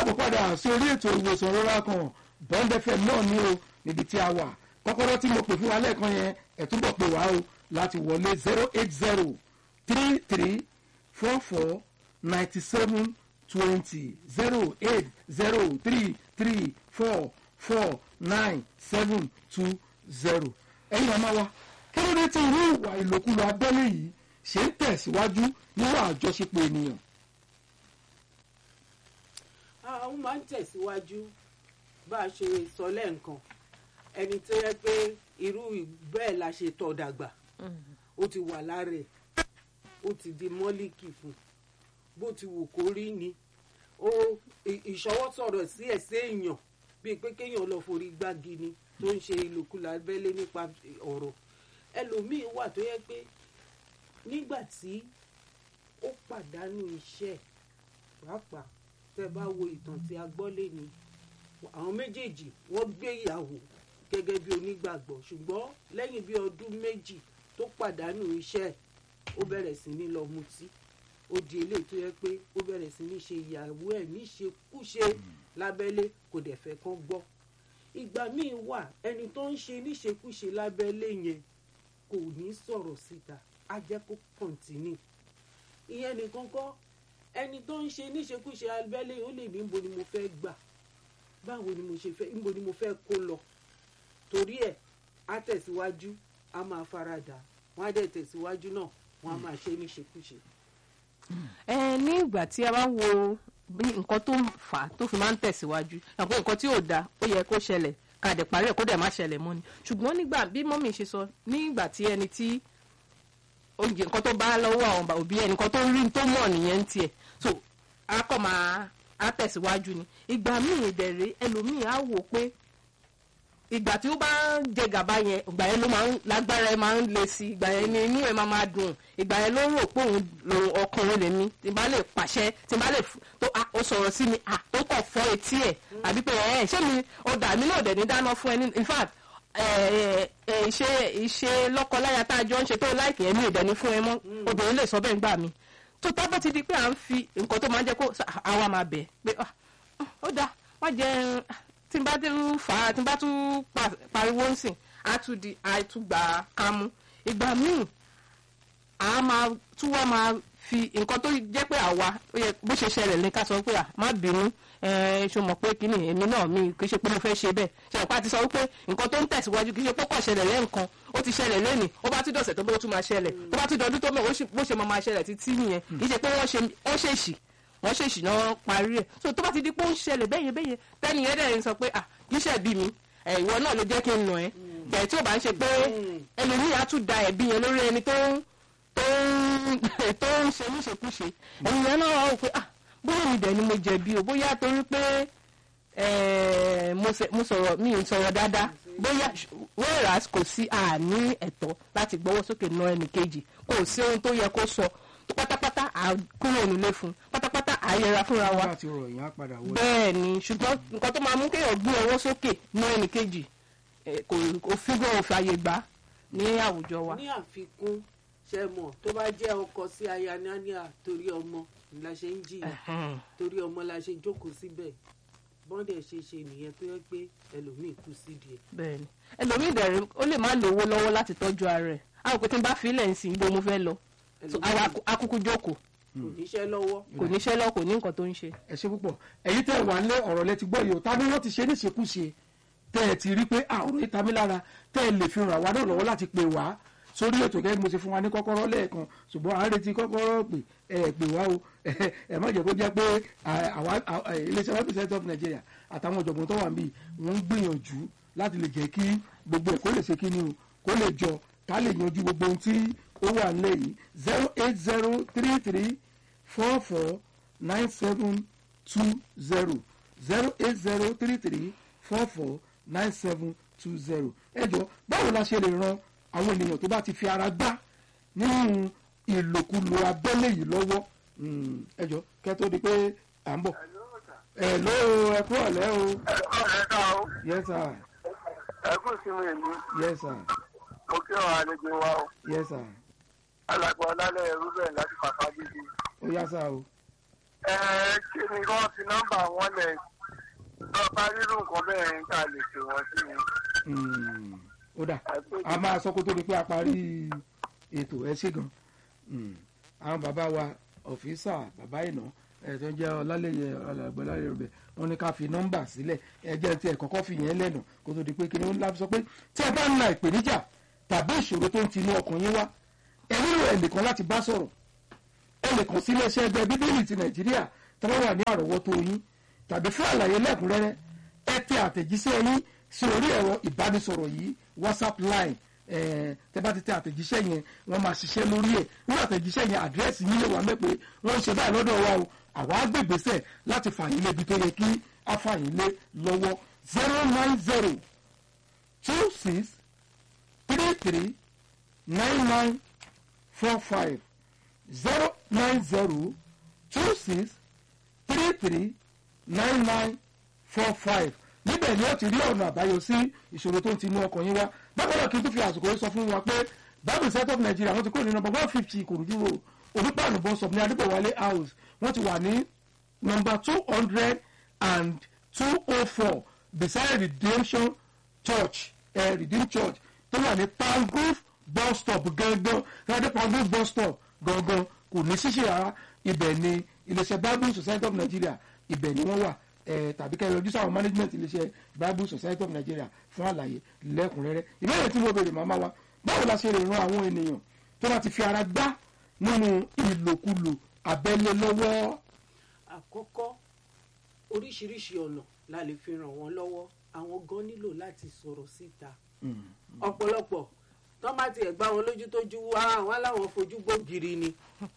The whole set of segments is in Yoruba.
káàbọ̀ padà sí orí ètò ìwòsàn rọra kan bond fm náà ní o níbi tí a wà kọ́kọ́rọ́ tí mo pè fún wa lẹ́ẹ̀kan yẹn ẹ̀ túbọ̀ pè wá o láti wọlé zero eight zero three three four four ninety seven twenty zero eight zero three three four four nine seven two zero ẹ̀yin ọmọ wa kí ló dé tí irú ìwà ìlòkulò abẹ́lé yìí ṣe ń tẹ̀síwájú nínú àjọṣepọ̀ ènìyàn. àwọn máa ń tẹ̀síwájú bá a ṣe sọ lẹ́ǹkan ẹni tó yẹ pé irú bẹ́ẹ̀ la ṣe tọ́ dàgbà ó ti wà lára ẹ̀ ó ti di mọ́líkì fún bó ti wù kó rí ni ó ìṣọwọ́ sọ̀rọ̀ sí ẹ̀sẹ̀ èèyàn bíi pé kéèyàn lọ forí gbági ni tó ń ṣe ìlòkulò abẹ́lé nípa ọ̀rọ̀ ẹlòmíín wà tó yẹ pé nígbà tí ó pàdánù iṣẹ́ pàápàá tẹ́ bá wo ìtàn tí a gbọ́ lé ní àwọn méjèèjì wọ́n gbé ìyàwó gẹ́gẹ́ bí onígbàgbọ́ ṣùgbọ́n lẹ́yìn bí ọdún méjì tó pàdánù iṣẹ́ ó bẹ̀rẹ̀ sí ní lọ mutí ó di eléyìí tó yẹ pé ó bẹ̀rẹ̀ sí ní ṣe ìyàwó ẹ̀ níṣekúṣe lábẹ́lé kò dẹ̀ fẹ́ kán gbọ́ ìgbà míì wà ẹni tó ń ṣe níṣekúṣe lábẹ́lé yẹn kò ní sọ̀rọ̀ síta á jẹ́ kó kọ̀ǹtínì ìyẹn nìkan kọ́ ẹni tó ń ṣe níṣekúṣe abẹ́lé ó lè ní níbo ni mo fẹ́ gbà báwo ni mo ṣe fẹ́ níbo ni mo fẹ́ kó lọ torí ẹ̀ á tẹ̀síwájú á máa faradà wọ́n á dẹ̀ tẹ̀síwájú náà wọ́n á máa ṣe níṣekúṣe. ẹ ní ìgbà tí a bá wo bí nǹkan tó ń fà á tó fi máa ń tẹ̀síwájú àpò nǹkan tí ò dáa ó yẹ kó ṣẹlẹ̀ ká dẹ̀ parí ẹ̀ kó dẹ̀ má ṣẹlẹ̀ mọ́ ni ṣùgbọ́n nígbà bí mọ́mì ṣe sọ nígbà tí ẹni tí oúnjẹ nǹkan tó bá lọ́wọ́ àwọn òbí ẹ̀ nǹkan tó rí tó mọ̀ nìyẹn ń tiẹ̀ so a kọ́ máa a tẹ̀síwájú ni ìgbà míì ìdẹ̀rẹ̀ ẹlòmíì á wò pé ìgbà tí ó bá ń jẹ gàba yẹn ìgbà yẹn ló máa ń lágbára ẹ máa ń le sí ìgbà yẹn ni inú ẹ máa máa dùn ìgbà yẹn ló rò pé òun lòun ọkùnrin lè mí tí n bá lè pàṣẹ tí n bá lè tó ó sọ̀rọ̀ sí mi à tó kọ̀ fọ́ etí ẹ̀ àbí pé ẹ̀ ṣé mi ọ̀dà mi náà dẹ̀ ní dáná fún ẹ ní in fact ìṣe ìṣe lọ́kọláya tá a jọ ń ṣe tó láìkì ẹ̀mí ìdẹ́ni fún ẹ mọ́ obìnrin lè sọ bẹ́ẹ̀ gbà mí tó tábọ̀ ti di pé à ń fi nǹkan tó máa ń jẹ́ kó àwa máa bẹ̀ pé ó dáa má jẹ́ tí n bá tún fà á tí n bá tún pariwo ń sìn á tún di àìtúgbà kámú ìgbà míì à máa tún wá máa fi nǹkan tó jẹ́ pé àwa bó ṣe ṣẹlẹ̀ ní ká sọ pé à má bínú ṣe mọ̀ pé kíni èmi náà mi kì í ṣe pé mo fẹ́ ṣe bẹ́ẹ̀ ṣe àpá ti sọ wípé nǹkan tó ń tẹ̀síwájú kì í ṣe pé kò ṣẹlẹ̀ lẹ́ǹkan ó ti ṣẹlẹ̀ lẹ́nìí ó bá tún dọ̀sẹ̀ tó bó tún máa ṣẹlẹ̀ tó bá tún dọdún tó mọ̀ bó ṣe máa máa ṣẹlẹ̀ títí nìyẹn kì í ṣe pé wọ́n ṣèṣì wọ́n ṣèṣì náà parí ẹ̀ so tó bá ti di pé ó ń ṣẹlẹ̀ bẹ́yẹn bẹ́yẹn tẹ́ni yẹn dẹ̀ ń sọ pé ah kì í ṣe bí mi ìwọ náà ló jẹ́ kí n nà ẹ́ tẹ̀ tí ò bá ń ṣe pé ẹlòmíì á tún da ẹ̀bí yẹn lórí ẹni tó ń tó ń tó ń ṣe níṣekúṣe ẹ̀yìn yẹn náà wà ó pé ah bóyá mi dẹ̀ ni mo jẹ̀bi o bóyá torí pé mo sọ̀rọ̀ mi ì sọ̀rọ̀ dáadáa bóyá whereas kò sí àní ẹ̀tọ́ láti gbọ́wọ́ sókè ná ẹnì kejì kò sí ohun tó yẹ kó sọ pátápátá à kúrò nílé fún pátápátá à yẹra fúnra wa bẹ́ẹ̀ ni ṣùgbọ́n nǹkan tó máa mú kéèyàn gbé ọwọ́ sókè ná ẹnì kejì kò fígọ̀ òfin àyè gbà ní àwùjọ wa. ní àfikún ṣe mọ̀ tó bá jẹ́ ọkọ sí aya nania torí ọmọ la ṣe ń jìyà torí ọmọ la ṣe jókòó síbẹ̀ bọ́ndẹ̀ ṣe ṣe nìyẹn tó yẹ pé ẹlòmíì kú sídìí ẹ̀. bẹ́ẹ̀ni ẹlòmíì dẹrẹ ó lè má lówó lọ́wọ́ láti tọ́jú ara ẹ̀ àwọn òpin tí n bá fi ilẹ̀ ń sìn ibo mo fẹ́ lọ àwa akúkú jókòó kò níṣẹ́ lọ́wọ́. kò níṣẹ́ lọ́wọ́ kò ní nǹkan tó ń ṣe. ẹ ṣe púpọ̀ èyí tẹ́ wà lé ọ̀rọ̀ lẹ ti gbọ́ yìí o ta ni wọ́n ti ṣe níṣekúṣe tẹ́ ẹ ti rí pé àrùn yìí ta mí lára tẹ́ ẹ lè fi ràn wá náà lọ́wọ́ láti pè wá sórí ètò gẹ́gẹ́ bí mo ṣe fún wa ní kọ́kọ́rọ́ lẹ́ẹ̀kan ṣùgbọ́n à ń retí kọ́kọ́rọ́ pè ẹ pè wá o ẹ má jẹ́ kó jẹ́ pé iléeṣẹ́ one percent of Nigeria àtàwọn ọ̀jọ̀gbọ́n tó wà níbí wọ́n ń gbìyànjú láti lè jẹ́ kí gbogbo ẹ̀ kó lè ṣe kí ni o kó lè jọ ká lè yanjú gbogbo ohun tí ó wà nílẹ̀ yìí zero eight zero three three four four nine seven two zero zero eight zero three three four four nine seven two zero ẹ jọ báwo la ṣe lè ran àwọn ènìyàn tó bá ti fi ara gbá nínú ìlòkulò abẹ́lé yìí lọ́wọ́ ẹ jọ kẹ́ tó di pé à ń bọ̀. ẹ ló ẹ kú ọ̀lẹ́ o. ẹ kọ́ ẹ ká o. yes sir. ẹ kú ìsinmi èmi. yes sir. mo kí àwọn àlejò wa o. yes sir. alàgbà ọlálẹ̀ rúbẹ̀ láti fàfà gidi. ó yá sá o. ẹ kí ni wọ́n fi nọ́mbà wọn lẹ̀ lọ bá rírun nǹkan bẹ́ẹ̀ ń ká lè pè wọ́n sí ni. Mm, ó dà a máa sọ kó tó di pé a parí ètò ẹ ṣe gan Mm, àwọn bàbá wa ọ̀fíìsà bàbá ìná ẹ̀ tó ń jẹ́ ọlálẹ́yẹ ọlọ́gbẹ́láyẹ rẹ̀ wọ́n ní ká fi nọ́mbà sílẹ̀ ẹ jẹ́ tí ẹ kọ́kọ́ fi yẹn lẹ́nu kó tó di pé kíni ó láti sọ pé tí ẹ bá ń la ìpèníjà tàbí ìṣòro tó ń tinú ọkàn yín wá ẹ nílò ẹnìkan láti bá sọ̀rọ̀ ẹ lè kàn sí iléeṣẹ́ ẹgbẹ́ bíbélì ti nàìjíríà tó bá wà ní àrọ́wọ́tó yín tàbí fún àlàyé lẹ́kùnrẹ́rẹ́ ẹ tẹ àtẹ̀jíṣẹ́ yín sí orí ẹ̀rọ ìbánisọ̀rọ̀ yìí whatsapp line eh, tẹ bá ti tẹ àtẹ̀jíṣẹ́ yẹn wọ́n máa ṣiṣẹ́ lórí ẹ̀ ní àtẹ̀jíṣẹ́ yẹn àdírẹ́sì yín lè wà mẹ́ pé wọ́n ń ṣe báyìí lọ́dọ̀ wa o àwa á gbègbèsẹ̀ láti fà yín lébi tó yẹ kí á fà yín lé lọ́wọ́ zero nine zero two six three three nine nine four five zero nine zero two six three three nine nine four five níbẹ̀ ni ó ti rí ọ̀nà àbáyọ sí ìṣòro tó ń tinú ọkàn yín wá bákan náà kí n tún fi àsìkò yìí sọ fún wa pé bible set up nigeria wọ́n ti kúrò ní nọ́mbà one fifty ìkòròdú road olùpàánù bus stop ní adébọ̀wálé house wọ́n ti wà ní nọ́mbà two hundred and two oh four beside redemption church eh, redeem church tó wà ní pangrove bus stop gangan rádé pangrove bus stop gangan kò ní ṣíṣe rárá ibẹ̀ ni iléeṣẹ́ bible society of nigeria ibẹ̀ ni wọ́n wà eh, tàbí kẹ́ ẹ yọjú sáwọn management iléeṣẹ́ bible society of nigeria fún àlàyé lẹ́kùnrẹ́rẹ́ ìbéèrè tí mo béèrè màmá wa báwo la ṣe lè ran àwọn ènìyàn tó bá ti fi ara gbá nínú ìlòkulò abẹ́lé lọ́wọ́. àkọ́kọ́ oríṣiríṣi ọ̀nà la lè fi ràn wọ́n lọ́wọ́ àwọn gan nílò láti sọ̀rọ̀ síta ọ̀pọ̀lọpọ̀ tó bá tiẹ̀ gbá wọn lójú tójú wá àwọn aláwọ̀ fojú gbógiri ni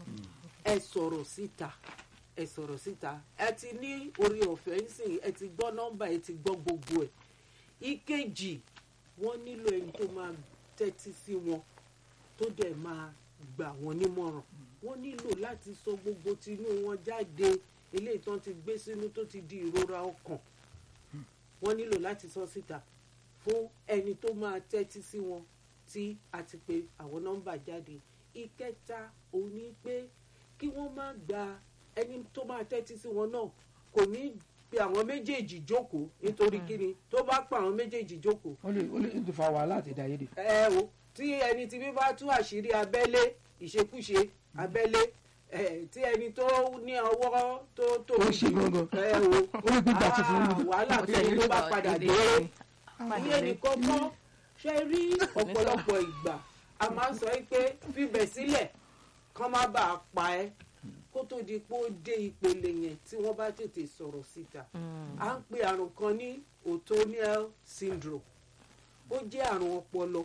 ẹ sọ̀rọ̀ síta ẹ sọ̀rọ̀ síta ẹ ti ní orí ọ̀fẹ́ ńsìn ẹ ti gbọ́ nọ́mbà ẹ ti gbọ́ gbogbo ẹ̀ ìkejì wọ́n nílò ẹni tó máa tẹ́tí sí wọn tó dẹ̀ máa gbà wọ́n nímọ̀ràn wọ́n nílò láti sọ gbogbo tinú wọn jáde eléyìí tán ti gbé sínú tó ti di ìrora ọkàn wọ́n nílò láti sọ síta fún ẹni tó máa tẹ́tí sí wọn tí a ti pe àwọn nọ́mbà jáde ìkẹta òun ni pé kí wọ́n má gba ẹni tó máa tẹ́tí sí wọn náà kò ní pe àwọn méjèèjì jókòó nítorí kíni tó bá pa àwọn méjèèjì jókòó ó lè ó lè tó fa wàhálà àti ìdáyédè. ẹ o tí ẹni tí bí bá tú àṣírí abẹ́lé ìṣekúṣe abẹ́lé ẹ tí ẹni tó ní ọwọ́ tó tó Ó ṣe gangan. ẹ o Ó lè gbégbá ti fún un. Ah, wàhálà tó ní ló bá padà dé ìyẹn nìkan kọ́ ṣe rí ọ̀pọ̀lọpọ̀ ìgbà a máa ń sọ yìí pé fíbẹ̀ sílẹ̀ kán má bàa pa ẹ́ kó tó di pé ó dé ìpele yẹn tí wọ́n bá tètè sọ̀rọ̀ síta à ń pe àrùn kan ní otoniel syndrome ó jẹ́ àrùn ọpọlọ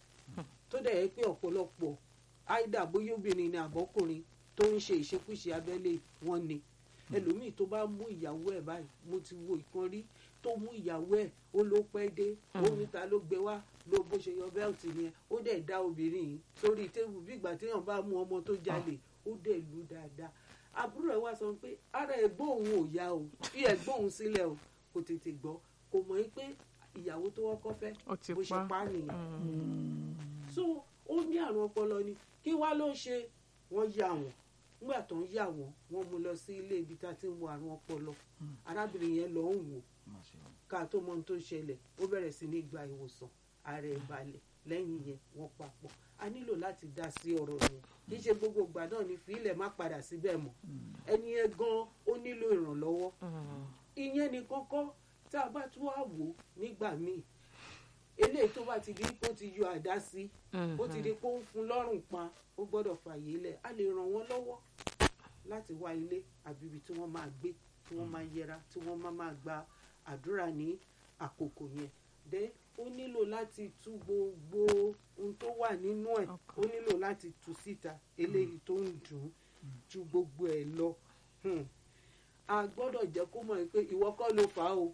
tó dẹ̀ yẹ pé ọ̀pọ̀lọpọ̀ áìdá bóyá obìnrin ni àbọ́kùnrin tó ń ṣe ìṣekúṣe abẹ́lé wọn ni ẹlòmíì tó bá mú ìyàwó ẹ̀ báyìí mo ti wo ìkan rí tó mú ìyàwó ẹ̀ ó ló pẹ́ dé ó níta ló gbé wá ló bó ṣe yọ bẹ́ẹ̀tì yẹn ó dẹ̀ dá obìnrin yìí sórí tébù bí ìgbà téèyàn bá mú ọmọ tó jalè ó dẹ̀ lù dáadáa àbúrò ẹ̀ wá sọ pé ara ẹ̀gbọ́n òun ò yá o fi ẹ̀gbọ́n òun sílẹ̀ o kò tètè gbọ́ kò mọ̀ pé ìyàwó tó wọ́kọ́ fẹ́ Ó ti bó ṣe pa. pa á nìyẹn so ó ní àrùn ọpọlọ ni kí wá ló ṣe wọ́n yà wọ́n nígbà tó ń yà wọ́n wọ́n mú lọ sí ilé ibi tá a ti ń wo àrùn ọpọlọ arábìnrin yẹn lọ ń wò ká tó mọ ohun tó ṣẹlẹ̀ ó bẹ̀rẹ̀ sí ní gba ìwòsàn ara ẹ̀ balẹ̀ lẹ́yìn yẹn wọ́n papọ̀ a nílò láti dá sí ọ̀rọ̀ yẹn kì í ṣe gbogbo ìgbà náà ní fílẹ̀ má padà síbẹ̀ mọ́ ẹni yẹn gan ó nílò ìrànlọ́wọ́ ìyẹn ni kọ́kọ́ tá a bá tún wá wò nígbà míì eléyìí tó bá ti di pé ó ti yọ àdá sí ó ti di pé ó ń fún lọ́rùn pa ó gbọ́dọ̀ fàyè lẹ̀ a lè ràn wọ́n lọ́wọ́ láti wá ilé àbí ibi tí wọ́n máa gbé tí wọ́n máa yẹra tí wọ́n máa máa gba àdúrà ní àkókò yẹn dé ó nílò láti tú gbogbo ohun tó wà nínú ẹ̀ ó nílò láti tú síta eléyìí tó ń dùn ún ju gbogbo ẹ̀ lọ Hmm. a gbọ́dọ̀ jẹ́ kó mọ̀ pé ìwọ kọ́ ló fà á o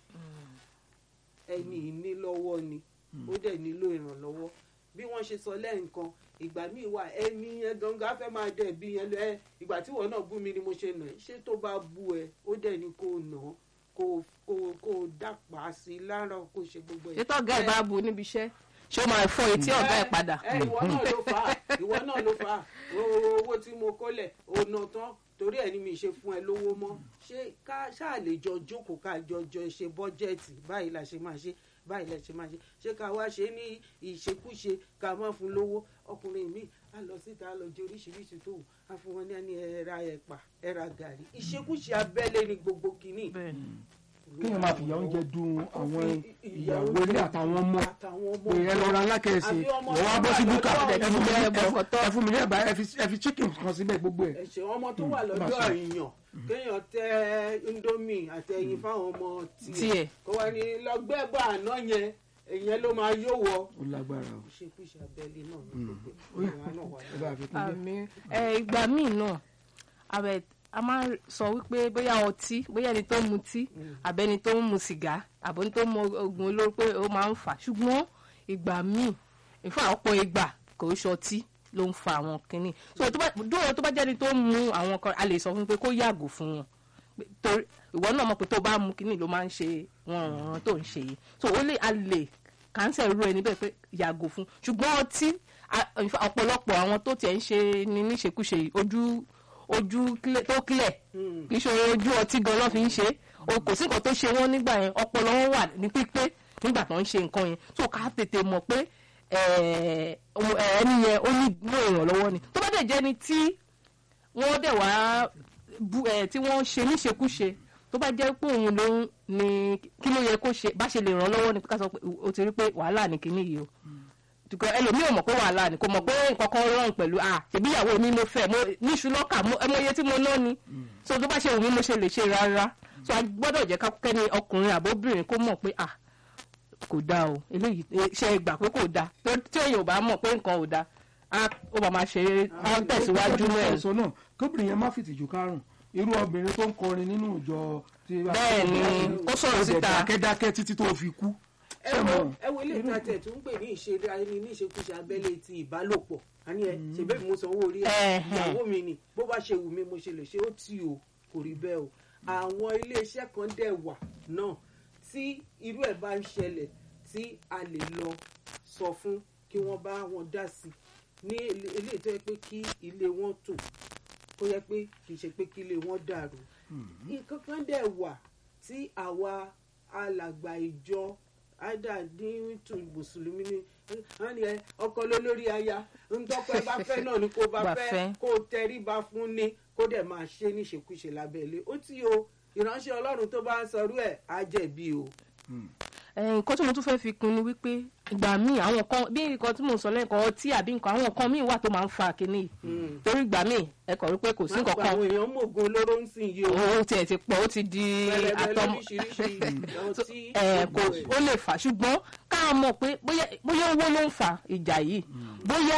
ẹni ìní lọ́wọ́ ni ó dẹ̀ nílò ìrànlọ́wọ́ bí wọ́n ṣe sọ lẹ́ǹkan ìgbà míì wà ẹni yẹn gangan á fẹ́ máa dẹ̀ bí yẹn lọ ẹ ìgbà tí wọ́n náà bú mi ni mo ṣe nà ẹ́ ṣé tó bá bú ẹ ó dẹ̀ ní kó nà án kó kó kó dàpá sí i lára kó ṣe gbogbo ẹ̀. ètò ọ̀gá ẹ̀ bá bu níbi iṣẹ́ ṣé ó máa fọ etí ọ̀gá ẹ̀ padà. ẹ ìwọ náà ló fà á ìwọ náà ló fà á owó owó tí mo kólẹ̀ ònà tán torí ẹ̀ ni mi ṣe fún ẹ lówó mọ́ ṣé ká ṣáà lè jọ jókòó ká jọ jọ ṣe bọ́jẹ́ẹ̀tì báyìí la ṣe máa ṣe báyìí la ṣe máa ṣe ṣé ká wá ṣe ní ìṣekúṣe ká má fún lówó ọkùnrin mi á lọ síta á lọ jẹ oríṣiríṣi tó wù á fún wọn ní ẹni ẹra ẹ̀pà ẹra gàrí ìṣekúṣe abẹ́lé ni gbogbo kìíní. bẹ́ẹ̀ ni kéèyàn máa fìyà oúnjẹ dun àwọn fi ìyàwó ilé àtàwọn ọmọ àtàwọn ọmọ pé ẹ lọ ra alákẹ́sì àbí ọmọ wọ́n wá tó bọ́ sí wà búkà lọ́dọ̀ ẹ fún mi ní- ẹbọ fọtọ. ẹ fún mi ní ẹ̀bà ẹ fi- ẹ fi chicken kan síbẹ̀ gbogbo ẹ̀. ẹ̀ṣẹ̀ ọmọ tó wà Mm, lọ́dọ̀ má sọ. èèyàn kéèyàn tẹ indomie àtẹ̀yìn fáwọn ọmọ tiẹ̀ Tiẹ̀. kó wá ní lọ́gbẹ́bọ̀ àná yẹn èèyàn ló máa yó wọ. ó lágbára o. ìṣekúṣe abẹ́lé náà ní gbogbo Ó yá, ìwà náà wà ẹ bá a fi kún dé. àmì ẹ ìgbà míì náà àbẹ a máa ń sọ wípé bóyá ọtí bóyá ẹni tó ń mutí àbẹni tó ń mu sìgá àbẹni tó ń mu oògùn olóró pé ó máa ń fà ṣùgbọ́n ìgbà míì ìfún ọ̀pọ̀ ìgbà kò ń ṣọtí ló ń fa àwọn kínní so tó bá dóò tó bá jẹ́ni tó ń mu àwọn kan a lè sọ fún pé kó yàgò fún wọn Pé- torí ìwọ náà mọ̀ pé tó bá mu kínní ló máa ń ṣe wọn ọ̀ràn tó ń ṣe yìí so ó lè a lè kàńsẹ̀ ru ẹni bẹ́ẹ̀ pé yàgò fún ṣùgbọ́n ọtí a- in fact, ọ̀pọ̀lọpọ̀ àwọn tó tiẹ̀ ń ṣe ni níṣekúṣe yìí ojú ojú clear- tó clear kì í ṣe ojú ọtí gan ló fi ń ṣe o kò sí nǹkan tó ṣe wọ́n nígbà yẹn ọpọlọ wọn wà ní pípé nígbà tó ń ṣe nǹkan yẹn so ká tètè mọ̀ pé eh, ọmọ- eh, ẹni yẹn ó ní ní ìrànlọ́wọ́ ni tó bá dẹ̀ jẹ́ ni tí wọ́n dẹ̀ wá bu ẹ̀ tí wọ́n ṣe níṣekúṣe tó bá jẹ́ pé òun ló ń ní kí ló yẹ kó ṣe bá ṣe lè ràn lọ́wọ́ ni ká sọ pé o ti rí pé wàhálà ní kinní yìí o tukọ ẹlòmíì ò mọ̀ pé wàhálà ni kò mọ̀ pé nǹkan kan rọrùn pẹ̀lú à ṣèbí ìyàwó mi mo fẹ́ mo níṣu lọ́kà mo ẹ mọ iye tí mo ná ni so tó bá ṣe wù mí mo ṣe lè ṣe rárá so a gbọ́dọ̀ jẹ́ ká kẹ́ni ọkùnrin àbóbìnrin kó mọ̀ pé à kò dáa o eléyìí eh, ṣe é gbà pé kò dáa tó tí èèyàn ò bá mọ̀ pé nǹkan ò dáa á ó bá máa ṣe é á tẹ̀síwájú Ó mẹ́rin. sọ náà kóbìnrin yẹn má fìtìjú kárùn irú obìnrin tó ń kọrin nínú ìjọ tí Bẹ́ẹ̀ ni, ó sọ̀rọ̀ síta. dákẹ́dákẹ́ títí tó fi kú. ẹ wo ẹ wo ilé ìtajà tó ń pè ní ìṣeré ayé ní ìṣekúṣe abẹ́lé ti ìbálòpọ̀ àní ẹ ṣèbẹ́ mi mo sanwó orí ẹ Ẹ̀hẹ̀n. ìyàwó mi ni bó bá ṣe wù mí mo ṣe lè ṣe ó tì o kò rí bẹ́ẹ̀ o àwọn iléeṣẹ́ kan dẹ̀ wà náà tí irú ẹ̀ bá ń ṣẹlẹ̀ tí a lè lọ sọ fún kí wọ́n bá wọn dá sí i ní ilé- eléyìí tó yẹ pé kí ilé wọn tò kó yẹ pé kì í ṣe pé kí ilé wọn dàrú nǹkan kan dẹ̀ wà tí àwa alàgbà ìjọ àdàdíntù mùsùlùmí ni wọ́n ní ẹ ọkọ ló lórí aya ntọ́kọ ẹ bá fẹ́ náà ni kó bá Bá fẹ́ fẹ́. kó tẹríba fún ni kó dẹ̀ máa ṣe níṣekúṣe lábẹ́lé ó tí o ìránṣẹ́ ọlọ́run tó bá ń sọrú ẹ̀ á jẹ̀bi o. Eh, nǹkan tí mo tún fẹ́ fi kún ni wípé ìgbà míì àwọn kan bí nǹkan tí mo sọ lẹ́ẹ̀kan ọtí àbí nǹkan àwọn kan míì wà tó máa ń fa kínní yìí torí ìgbà míì ẹ kọ̀ wípé kò sí wọ́n nǹkan pa kan àwọn èèyàn mọ̀gàn olóró ń sìn yìí o ó tiẹ̀ ti pọ̀ ó ti di pẹlẹbẹ àtọmọ lóríṣiríṣi ọtí ẹ kò ó lè fà ṣùgbọ́n ká mọ̀ pé bóyá bóyá owó ló ń fa ìjà yìí bóyá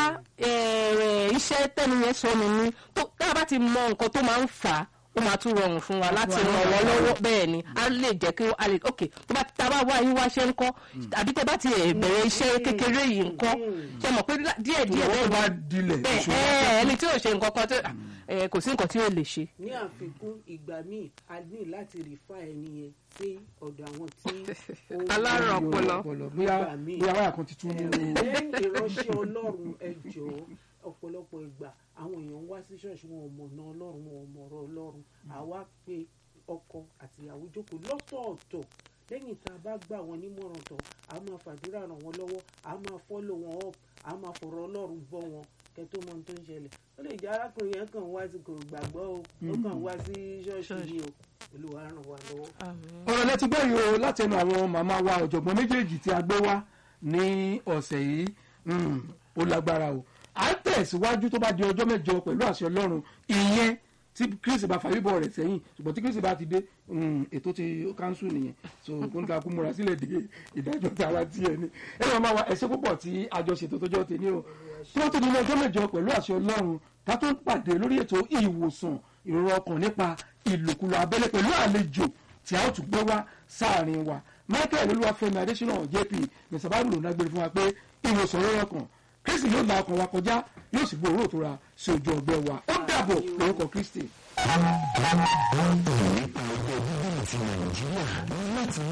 eh, iṣẹ́ tẹ́nu yẹn sọnù ni tó tá a bá ti mọ nǹkan tó máa ń fà á ó máa tún rọrùn fún wa láti ràn wọ́n lọ́wọ́ bẹ́ẹ̀ ni a lè jẹ́ kí a lè ok tó bá tá a bá wá yín wá ṣe ń kọ́ àbí tẹ́ bá ti eh, bẹ̀rẹ̀ iṣẹ́ kékeré yìí ń kọ́ ṣe mọ̀ pé díẹ̀ díẹ̀ Ìwọ́n bẹ́ẹ̀ bá dilẹ̀ bẹ́ẹ̀ ìṣòro. ẹ ẹni tí ò ṣe nǹkan kan tó eh, kò sí nǹkan tí ò lè ṣe. ní àfikún ìgbà míì a ní láti rìfà ẹni yẹn sí ọ̀dọ̀ àwọn tí ó ń Alárùn ọpọlọ. bóyá Ìgbà míì. bóyá wáyà kan ti tún mú un. lẹ́yìn ìránṣẹ́ ọlọ́run ẹ jọ̀ọ́ ọ̀pọ̀lọpọ̀ ìgbà àwọn èèyàn ń wá sí ṣọ́ọ̀ṣì wọn ò mọ̀nà ọlọ́run wọn ò mọ̀rọ̀ ọlọ́run àwa pé ọkọ àti ìyàwó jókòó lọ́tọ̀ọ̀tọ̀ lẹ́yìn tá a bá gbà wọn nímọ̀ràn tán a máa fàdúrà ràn wọ́n lọ́wọ́ a máa fọ́lọ̀ wọn up a máa fọ̀rọ̀ ọlọ́run bọ́ wọn kẹ́ tó mọ ohun tó ń ṣẹlẹ̀ ó lè jẹ́ arákùnrin yẹn kàn wá sí kò gbàgbọ́ o ó kàn wá sí ṣọ́ọ̀ṣì yìí o olúwa ràn wá lọ́wọ́. ọ̀rọ̀ lẹ́tí gbọ́ yìí o láti ẹnu àwọn màmá wa ọ̀jọ̀gbọ́n méjèèjì tí a gbé wá ní ọ̀sẹ̀ yìí mm, ó lágbára o à ń tẹ̀síwájú tó bá di ọjọ́ mẹ́jọ pẹ̀lú àṣẹ ọlọ́run ìyẹn tí kristi bá fàyè rẹ̀ sẹ́yìn ṣùgbọ́n tí kristi bá ti dé mm, ètò ti kánṣu nìyẹn so kó n ta kú múra sílẹ̀ dé ìdájọ́ tara tiẹ̀ ni ẹ máa máa wa ẹ̀ṣẹ́ púpọ̀ tí àjọṣetò tó jọ tèmi o tí wọ́n tó di ní ọjọ́ mẹ́jọ pẹ̀lú àṣẹ ọlọ́run ká tó pàdé lórí ètò ìwòsàn ìrora ọkàn nípa ìlòkulò abẹ́lé pẹ̀lú àlejò tí a ó tún gbé wá sáàrin wa michael olúwàfẹ́mi adésínà jp mr bible ló dágbére fún wa pé ìwòsàn ìrora ọkàn kristi yóò la ọkàn wa kọjá yóò sì gbòòrò tó ra sí ojú ọgbẹ́ wa ó dàbọ̀ lórúkọ kristi. nípa ọgbẹ́ bíbélì ti nàìjíríà láti